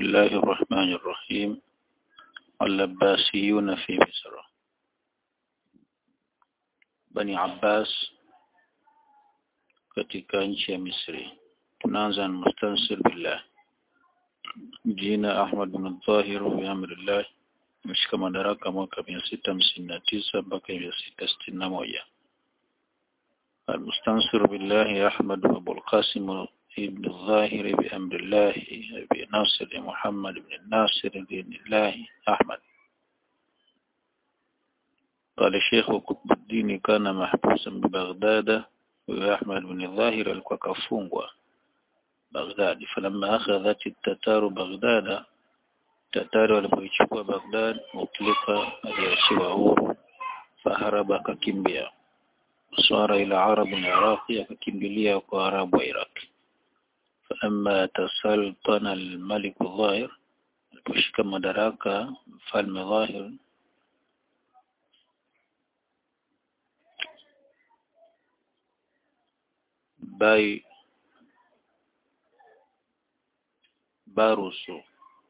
الله الرحمن الرحيم اللباسيون في مصر Bani Abbas katika nchi ya Misri. Tunaanza na mustansir billah. Jina Ahmad bin Dhahir bi amrillah ameshika madaraka mwaka 659 mpaka 661. المستنصر بالله أحمد أبو القاسم ابن الظاهر بأمر الله أبي ناصر محمد بن الناصر بن الله أحمد قال الشيخ قطب الدين كان محبوسا ببغداد وأحمد بن الظاهر الكوكفونغوا بغداد فلما أخذت التتار بغداد التتار walipoichukua Baghdad mutlika aliachiwa huru faharaba akakimbia swara ila arab iraqi akakimbilia kwa arabu wa iraq falamma tasaltana almalik dhahir aliposhika madaraka mfalme dhahir bai barusu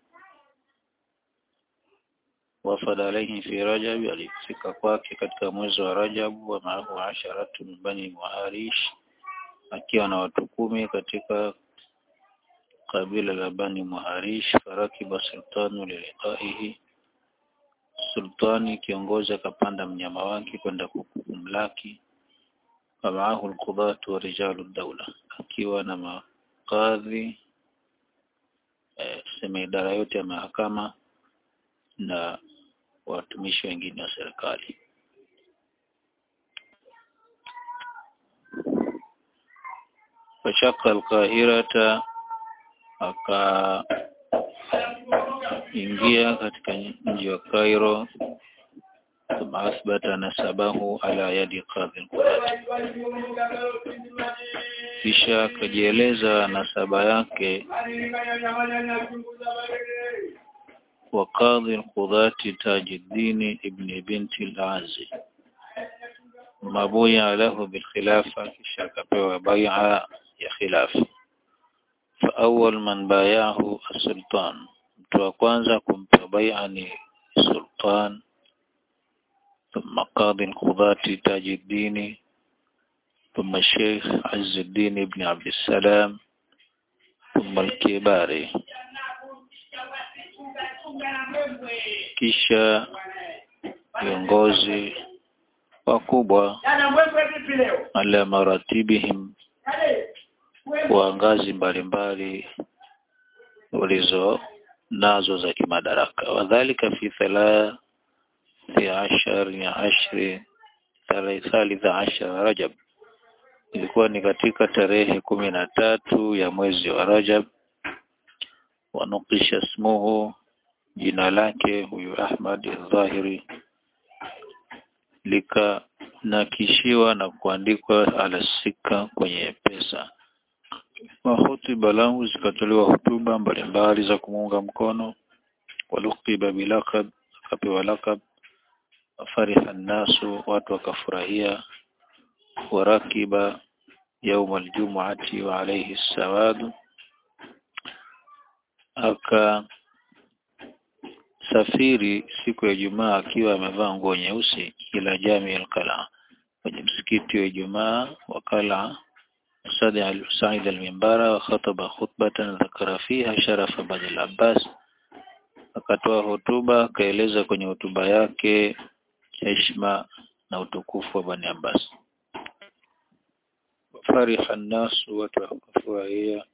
wafad alayhi fi rajab alifika kwake katika mwezi wa rajab wa maahu asharatu min bani muharish akiwa na watu kumi katika kabila la bani muharish farakiba sultanu liliqaihi sultani kiongozi akapanda mnyama wake kwenda kumlaki ومعه القضاة ورجال الدولة akiwa na makadhi eh, sema idara yote ya mahakama na watumishi wengine wa serikali fashaka alqahirata akaingia katika mji wa Cairo ثم أثبت نسبه على يد قاضي القضاة kisha akajieleza nasaba yake wa qadhi alqudati tajuddin ibn binti al-azi mabuya lahu bilkhilafa kisha akapewa bai'a ya khilafa fa awwal man bayahu as-sultan mtu wa kwanza kumpa bai'a ni sultan ثم قاضي القضاة تاج الدين ثم الشيخ عز الدين بن عبد السلام ثم الكباري kisha viongozi wakubwa ala maratibihim wa ngazi mbalimbali walizo nazo za kimadaraka wadhalika fi thalath في عشر عشر ثالث عشر Rajab ilikuwa ni katika tarehe kumi na tatu ya mwezi wa Rajab wanukisha smuhu jina lake huyu Ahmad al-Dhahiri likanakishiwa na kuandikwa alasika kwenye pesa mahutuba lahu zikatolewa hutuba mbalimbali za kumuunga mkono walukiba bilakab akapewa lakab fariha nasu watu wakafurahia warakiba يوم الجمعة وعليه السواد aka safiri siku ya Ijumaa akiwa amevaa nguo nyeusi ila jami al-Qala kwenye msikiti wa Ijumaa wakala Sadi Said al-Mimbara wa khataba khutbatan dhakara fiha sharafa Bani al-Abbas akatoa hotuba akaeleza kwenye hotuba yake heshima na utukufu wa Bani Abbas fariha nasu watu wakafurahia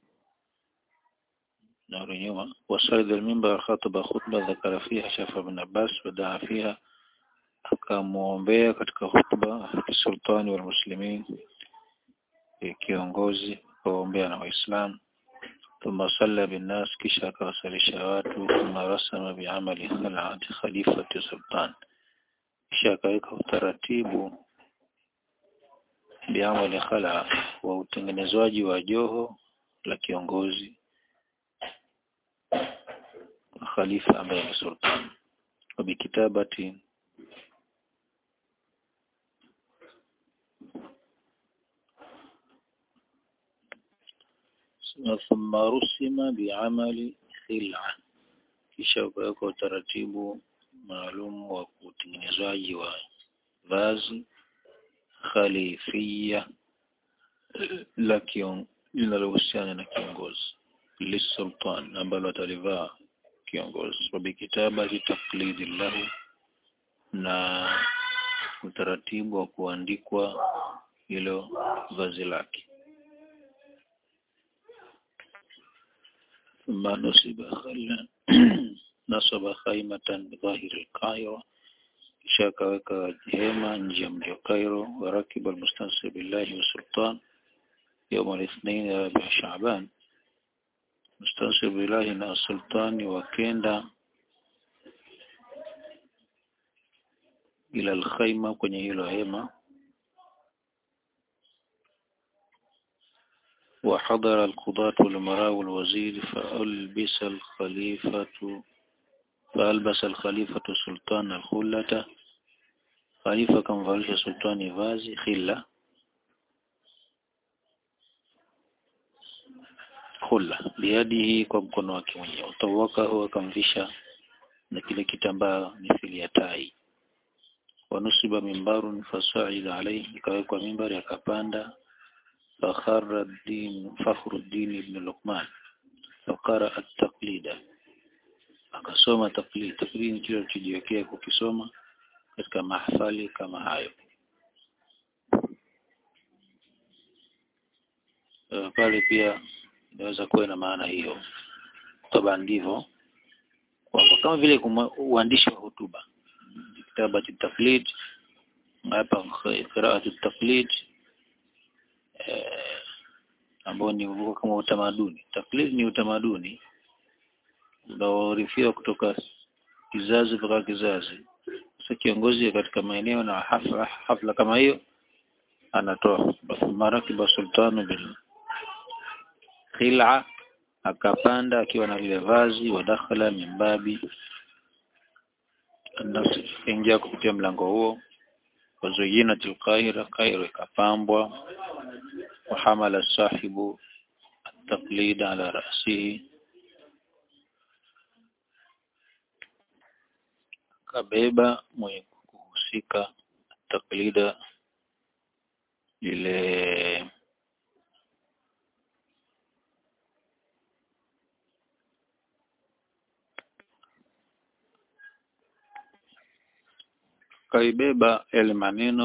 نور يوم وصعد المنبر خطب خطبة ذكر فيها شرف بن عباس ودعا فيها akamwombea katika hutuba sultani wal muslimin kiongozi akaombea na waislamu thumma salla binnas kisha akawasalisha watu thumma rasama biamali khalati khalifati sultan kisha akaweka utaratibu biamali khala wa utengenezwaji wa joho la kiongozi khalifa ambaye ni sultan وبكتابة ثم رسم بعمل خلعة kisha ukawekwa utaratibu maalum wa utengenezwaji wa vazi khalifia la linalohusiana na kiongozi lisultan ambalo atalivaa kiongozi wabikitabati taklidi lahu na utaratibu wa kuandikwa hilo vazi lake ثم نصب خلا نصب خيمة بظاهر القاهرة kisha akaweka hema nje ya mji wa Cairo warakiba almustansir billahi wa sultan يوم الاثنين رابع شعبان مستنصر billahi na sultani wakenda ila alkhaima kwenye hilo hema وحضر القضاة والأمراء والوزير فألبس الخليفة فألبس الخليفة سلطان الخلة خليفة كم فالش سلطان فازي خلة خلة بيده kwa mkono wake mwenyewe utawaka huwa akamvisha na kile kitambaa mithili ya tai wanusiba mimbarun fasaida alayhi ikawekwa mimbari akapanda فخر الدين فخر الدين بن لقمان فقرأ التقليد akasoma taklid taklid ni kile alichojiwekea kukisoma katika mahafali kama hayo uh, pale pia inaweza kuwa na maana hiyo toba ndivyo kwamba kama vile uandishi wa hotuba kitabu cha taklid hapa qiraatu taklid eh, ambao ni kama utamaduni taklid ni utamaduni unaorithiwa kutoka kizazi mpaka kizazi. Sasa kiongozi katika maeneo na hafla, hafla kama hiyo anatoa marakiba sultanu bil khil'a akapanda akiwa na lile vazi wa dakhala mimbabi nafsi ingia kupitia mlango huo wazuyina tilqaira Kairo ikapambwa wa hamala sahibu التقليد على رأسه kabeba mwenye kuhusika taklida ile kaibeba yale maneno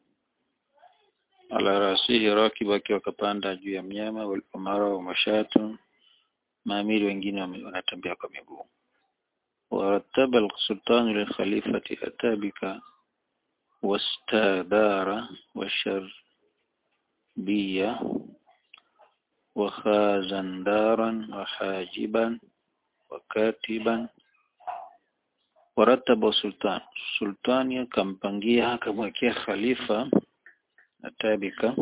ala rasihi rakibu akiwa kapanda juu ya mnyama walpamara wa mashatu maamiri wengine wanatembea kwa miguu ورتب السلطان للخليفة أتابك واستدار وشربية وخازندارا وحاجبا وكاتبا ورتب السلطان السلطان kampangia akamwekea khalifa atabika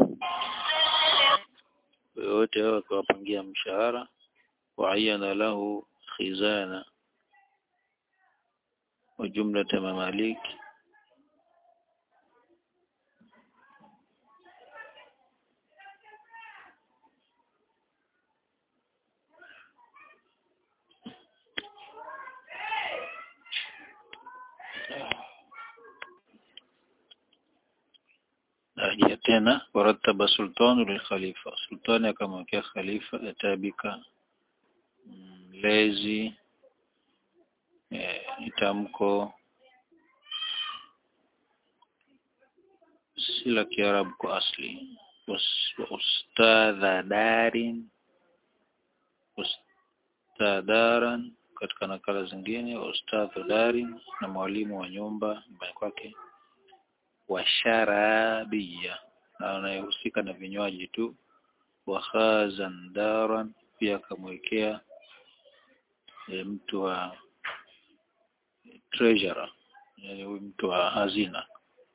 wote hao akawapangia mshahara waayana lahu khizana وجملة مماليك Narejea tena warataba sultanu lilkhalifa, sultani akamwekea khalifa atabika mlezi ni tamko si la Kiarabu kwa asli wa ustadha darin ustadharan katika nakala zingine wa ustadha darin na mwalimu wa nyumba nyumbani kwake wa sharabia na anayehusika na vinywaji tu wa khazandaran pia akamwekea e, mtu wa treasurer yani huyu mtu wa hazina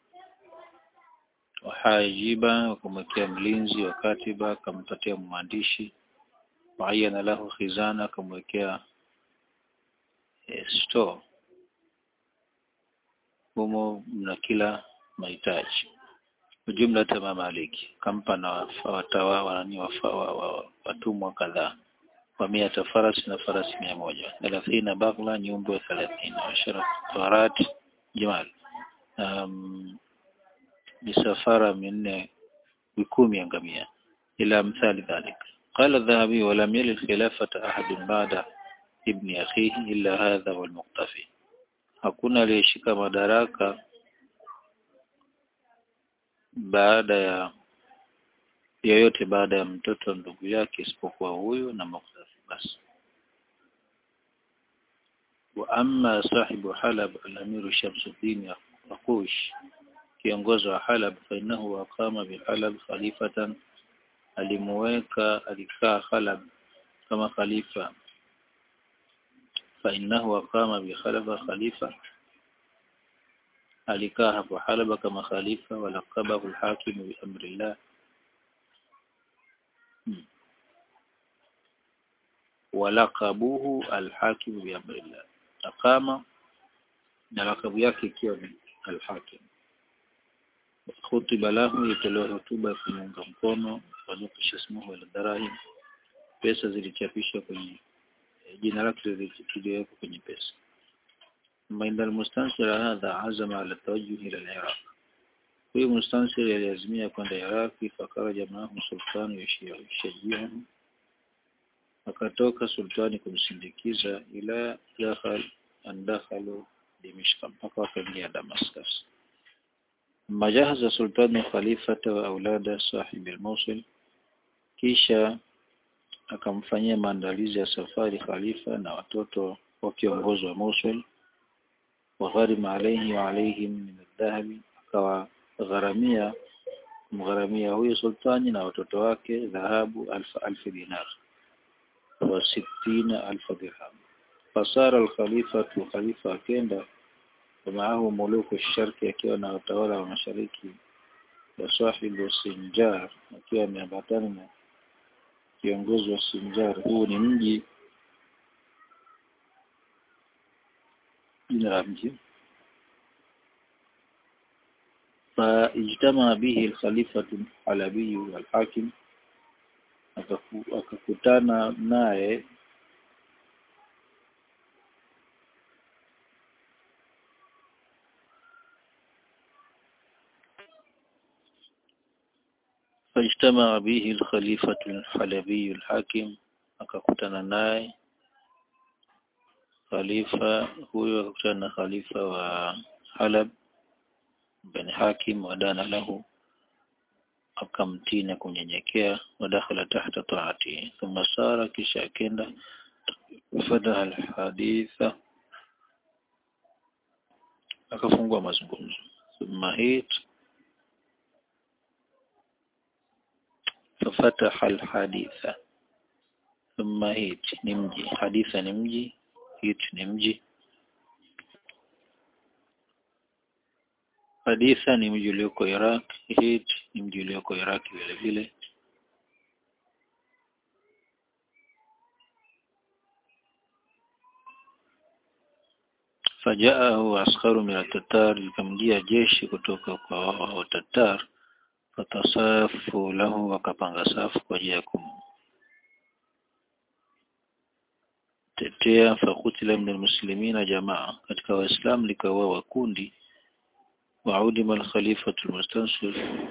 wahajiba wakamwekea mlinzi wa katiba akampatia mwandishi waayana lahu khizana akamwekea e, store humo mna kila mahitaji ujumla tama maliki kampa na watawa wanani watumwa kadhaa wa miata farasi na farasi mia moja thelathina baghla nyumbu thelathini ashara farat jamal um, misafara minne bikumi ya ngamia ila mthali dhalik قال الذهبي ولم يل الخلافة أحد بعد ابن أخيه إلا هذا والمقتفي hakuna aliyeshika madaraka baada ya yoyote baada ya mtoto ndugu yake isipokuwa huyu na Muqtafi basi wa amma sahibu Halab al-Amir Shamsuddin Aqush kiongozi wa Halab fa innahu aqama bi Halab khalifatan alimuweka alikaa Halab kama khalifa fa innahu aqama bi Halab khalifa alikaa hapo Halaba kama khalifa walaqabahu al-hakim bi amrillah walaqabuhu alhakim biamrillah aqama na lakabu yake ikiwa ni alhakim khutiba lahu itolewa hotuba kumuunga mkono wanukisha ismuhu aldarahim pesa zilichapishwa kwenye jina lake liliwekwa kwenye pesa mainda almustansir hadha azama ala tawajjuh ila al-iraq huyu mustansir aliazimia kwenda Iraki fakaraja maahu sultani yashajiahu akatoka sultani kumsindikiza ila dakhal andakhalu Dimishq mpaka wakaingia Damascus majahaza sultani khalifata wa aulada sahibi al-Mosul kisha akamfanyia maandalizi ya safari khalifa na watoto wa kiongozi wa Mosul wa gharima alayhi wa alayhim min adh-dhahabi akawa gharamia mgharamia huyo sultani na watoto wake dhahabu alfa alfi dinar wa sittina alfa dirham fasara alkhalifatu khalifa akenda maahu muluku sharki akiwa na watawala wa mashariki wa sahibu Sinjar akiwa ameambatana na kiongozi wa Sinjar huu ni mji jina la mji فاجتمع به الخليفة الحلبي والحاكم akakutana naye فاجتمع به الخليفة الحلبي الحاكم akakutana naye khalifa huyo akakutana na khalifa wa Halab bin Hakim wadana lahu akamtii na kunyenyekea wadakhala tahta taati thumma sara kisha akenda fadaha alhaditha akafungua mazungumzo thumma hit ففتح الحديث ثم هيت نمجي حديث نمجي هيت نمجي Haditha ni mji ulioko Iraq, Hit ni mji ulioko Iraq vile vile. Fajaahu askaru min at-Tatar, likamjia jeshi kutoka kwa wao Tatar, fatasafu lahu, wakapanga safu kwa ajili ya kumtetea. Fakutila min almuslimina jamaa, katika Waislamu likawa kundi وعدم الخليفة المستنصر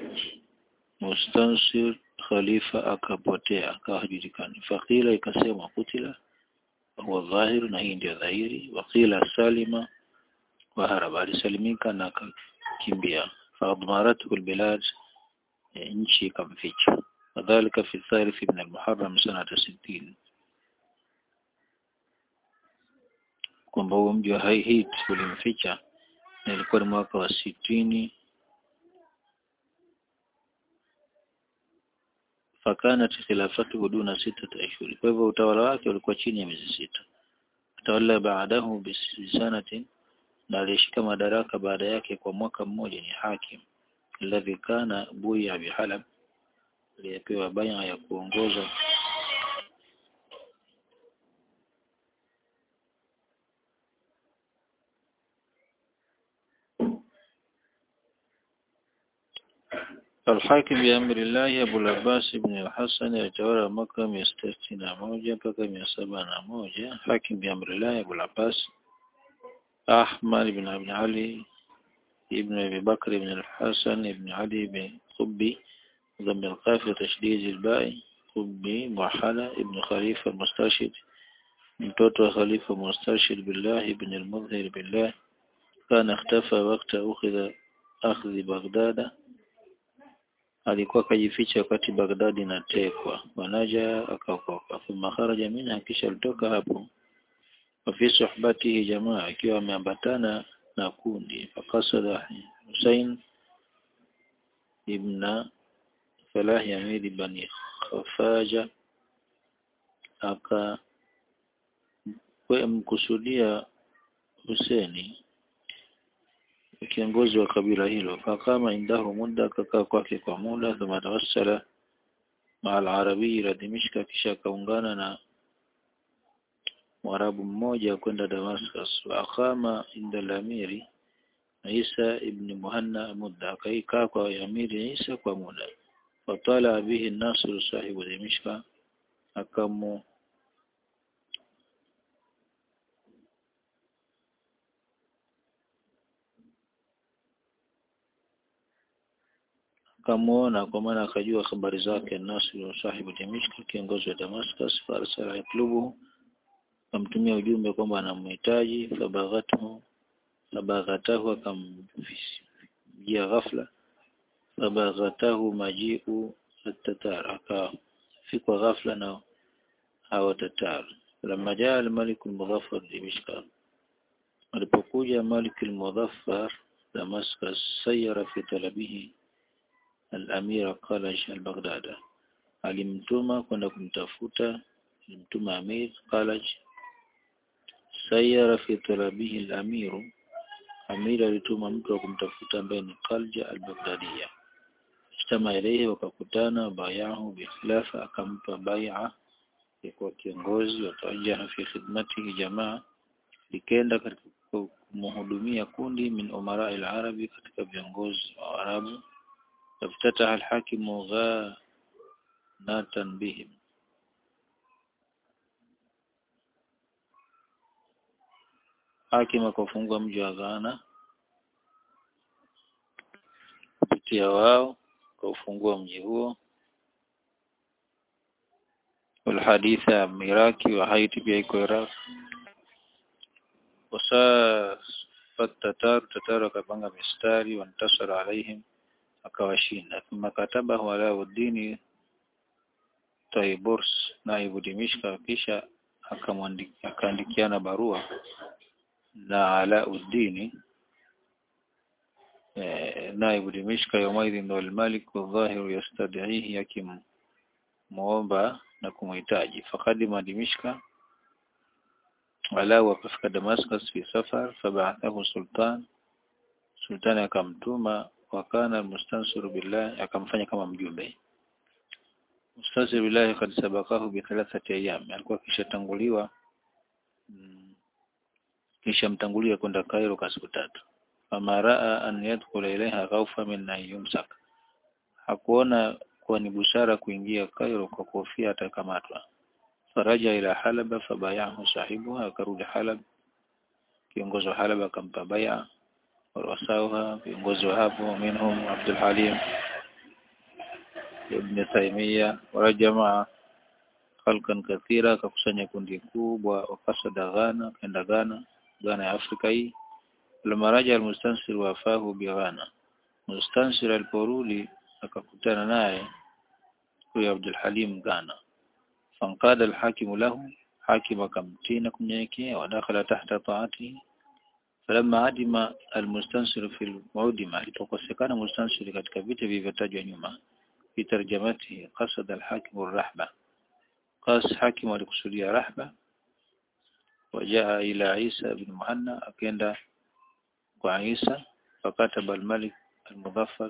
مستنصر خليفة akapotea akawa hajulikani faqila ikasema kutila huwa dhahir na hii ndio dhahiri waqila salima wa haraba alisalimika na akakimbia faadmaratu albilad nchi ikamficha wadhalika fi thalith min almuharram sanata 60 kwamba huo mji wa Haihit ulimficha na ilikuwa ni mwaka wa sitini fakanat khilafatuhu duna sitata ashhur kwa hivyo utawala wake ulikuwa chini ya miezi sita tawalla baadahu bisanatin na alishika madaraka baada yake kwa mwaka mmoja ni hakim alladhi kana buya bihalab aliyepewa baya ya kuongoza Al-Hakim bi amri Allah Abu al-Abbas ibn al-Hasan alitawala mwaka mia sita sitini na moja mpaka mia saba na moja. Hakim bi amri Allah Abu al-Abbas Ahmad ibn Abi Ali ibn Abi Bakr ibn al-Hasan ibn Ali ibn Qubbi ضم القاف وتشديد الباء قبي موحدة ابن خليفة المسترشد mtoto خليفة مسترشد بالله ابن المظهر بالله كان اختفى وقت أخذ أخذ بغداد alikuwa akajificha wakati Baghdad inatekwa wanaja akaokoka thumma kharaja minha kisha alitoka hapo wafi suhbatihi jamaa akiwa ameambatana na kundi fakasada Hussein ibn Falah Yamiri bani Khafaja aka mkusudia Huseni kiongozi wa kabila hilo fakama indahu muda akakaa kwake kwa muda thumma tawassala maa al-arabi ila Dimishka kisha akaungana na Mwarabu mmoja kwenda Damascus wa akama inda al-amiri Isa ibn Muhanna muda akaikaa kwa amiri Isa kwa muda fatala bihi Nasr sahibu Dimishka akamu akamuona kwa maana akajua habari zake Nasr sahibu Dimishka kiongozi wa Damascus farsala yatlubu akamtumia ujumbe kwamba anamhitaji fabaghathu fabaghatahu akamjia ghafla fabaghatahu majiu at-tatar akafikwa ghafla na hao tatar lamma jaa al-malik al-mudhaffar Dimishka alipokuja malik al-mudhaffar Damascus sayara fi talabihi al-amira Qalaj al-Baghdad alimtuma kwenda kumtafuta alimtuma amir Qalaj sayara fi talabihi al-amiru amir alituma mtu wa kumtafuta ambaye ni Qalja al-Baghdadiya istama ilayhi wakakutana bayahu bi khilafa akampa bai'a kwa kiongozi watawajaha fi khidmatihi jamaa likenda katika kumhudumia kundi min umara al-arabi katika viongozi wa Arabu افتتح الحاكم غانة بهم hakim akafungua mji wa Ghana kupitia wao kaufungua mji huo walhaditha Iraki wa Haiti pia iko Iraq wasafat tatar tatar wakapanga mistari wantasara alaihim akawashinda thumma katabahu Alauddin Taiburs naibu Dimishka kisha akaandikiana barua na Alauddin eh, naibu Dimishka yawmaidhin ndo al-Malik wadhahiru yastad'ihi yakim muomba na kumhitaji fakadima Dimishka walau akafika Damascus fi safar faba'athahu sultan sultani akamtuma wakana mustansir billah akamfanya kama mjumbe mustansir billah kad sabakahu bi thalathati ayyam alikuwa kishatanguliwa mm, kisha mtangulia kwenda Cairo kwa siku tatu fama raa an yadkhula ilaiha khawfa min an yumsak hakuona kuwa ni busara kuingia Cairo kwa kuhofia atakamatwa faraja ila Halaba fabayahu sahibu akarudi Halab kiongozi wa Halab akampa bai'a ورؤساؤها viongozi wa hapo minhum Abdul Halim Ibn Taymiyyah warajamaa khalqan kathira akakusanya kundi kubwa wakasada Ghana kaenda Ghana Ghana ya Afrika hii Al-Maraja al-Mustansir wafahu bi Ghana Mustansir aliporudi akakutana naye huyo Abdul Halim Ghana fankada al-hakimu lahu hakim akamtina kumnyenyekea wadakhala tahta taati falamma adima almustansir fi almu'dima alipokosekana mustansir katika vita vilivyotajwa nyuma fi tarjamati qasada alhakim arrahba qas hakim alikusudia rahba wajaa ila Isa ibn Muhanna akaenda kwa Isa fakataba almalik almudhaffar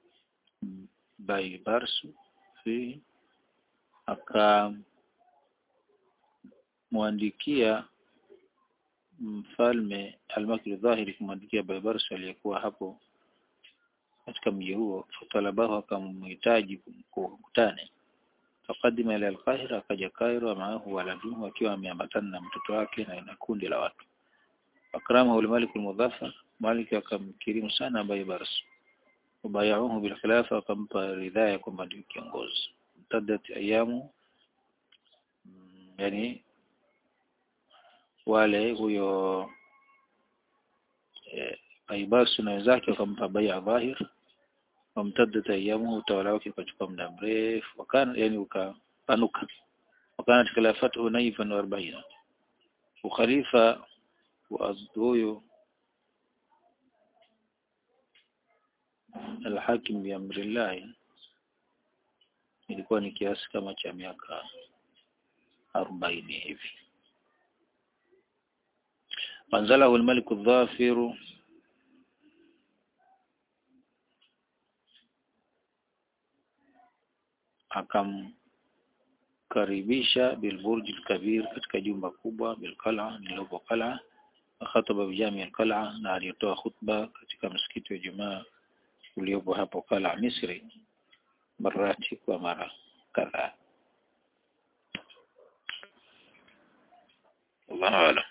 by Barsu fi akamwandikia mfalme Al-Makri Dhahiri kumwandikia Baybarsu aliyekuwa hapo katika mji huo fatalabahu akamhitaji kukutane fakadima ila alqahira akaja Cairo maahu waladuhu akiwa ameambatana na mtoto wake na na kundi la watu akramahu al-malik al-mudhaffar malik akamkirimu sana ambaye barasu wabayauhu bil khilafa akampa ridhaa ya kwamba ndio kiongozi mtadat ayamu yani wale huyo eh, Aibasu na wenzake wakampa bai'a dhahir wamtaddat ayamu utawala wake ukachukua muda mrefu wakana yani ukapanuka wakana khilafatu naifan wa 40 ukhalifa wa huyo alhakim bi amrillah ilikuwa ni kiasi kama cha miaka 40 hivi manzalahu almalik adh-dhafir akamkaribisha bilburj kabir katika jumba kubwa bilqala lililopo qala akhataba bijami alqala na alitoa khutba katika msikiti wa Jumaa uliopo hapo Qala Misri marati kwa mara kadhaa. Allahu a'lam.